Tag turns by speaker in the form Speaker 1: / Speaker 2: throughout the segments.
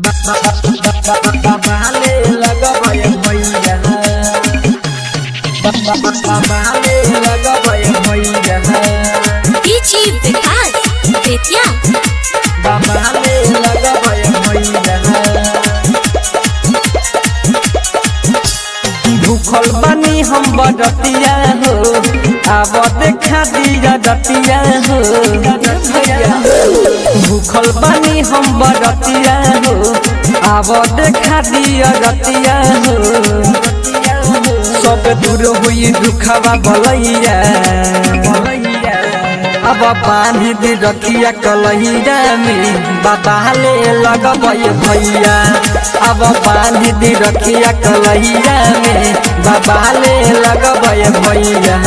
Speaker 1: बाबाले लगबै भैया बाबाले लगबै भैया
Speaker 2: डीजी विकास बेतिया
Speaker 1: बाबाले लगबै भैया भूखल बनी हम बजतिया हो आब देखा दिया जतिया हो भूखल बनी हम बजतिया हो आब देखा दिया जतिया हो सब दूर हुई दुखवा बलैया अब पानी दे रखिया कलहिया में बाबा ले लगबै भैया अब पानी दे रखिया कलहिया में बाबा ले लगबै भैया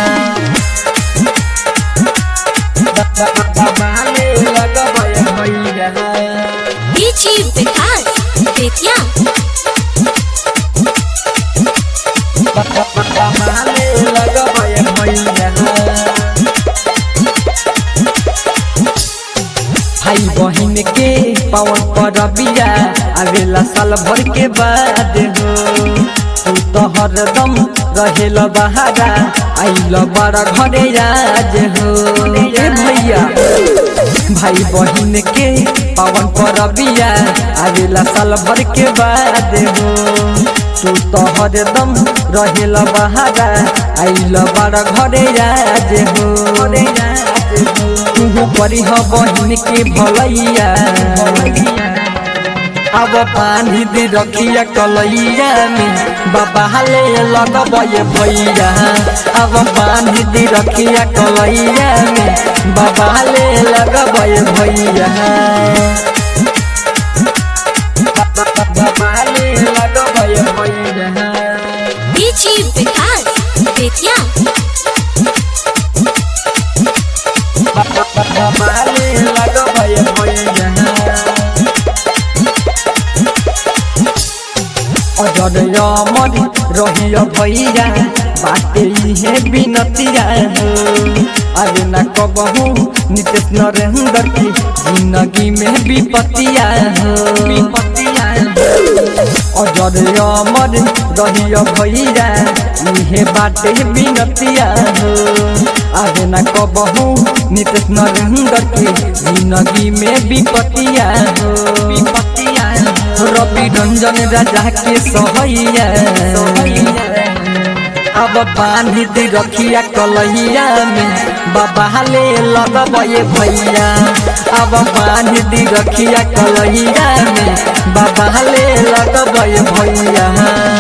Speaker 1: बाबा ले लगबै भैया
Speaker 2: डीजी विकास बेतिया
Speaker 1: बाबा ले लगबै भैया भाई बहन के पवन परबिया आवेला साल भर के बाद हो तू तो हरदम रहेल बहारा आइल बड़ा घरे राज हो ए भैया भाई बहन के पवन परबिया आवेला साल भर के बाद हो तू तो हरदम रहेल बहारा आइल बड़ा घरे राज हो तू परी ह बहिन के भलैया अब पानी दे रखिया कलैया में बाबा ले लगबै भैया अब पानी दे रखिया कलैया में बाबा ले लगबै भैया बाबा ले लगबै भैया
Speaker 2: डीजी विकास बेतिया
Speaker 1: बाबाले लगबै भैया अजर अमर रहिय भैया बाटे इहे बिनतिया हो अरे न कबहू नितेश नरेंद्र की जिंदगी में विपतिया हो विपतिया अजर अमर रहिय भैया इहे बाटे बिनतिया हो अरे न कबहू नितेश नरेंद्र की जिंदगी में विपतिया हो विपतिया रवि रंजन राजा के सहैया अब पानी दे रखिया कलहिया में बाबा ले लगबै भैया अब पानी दे रखिया कलहिया में बाबा ले लगबै भैया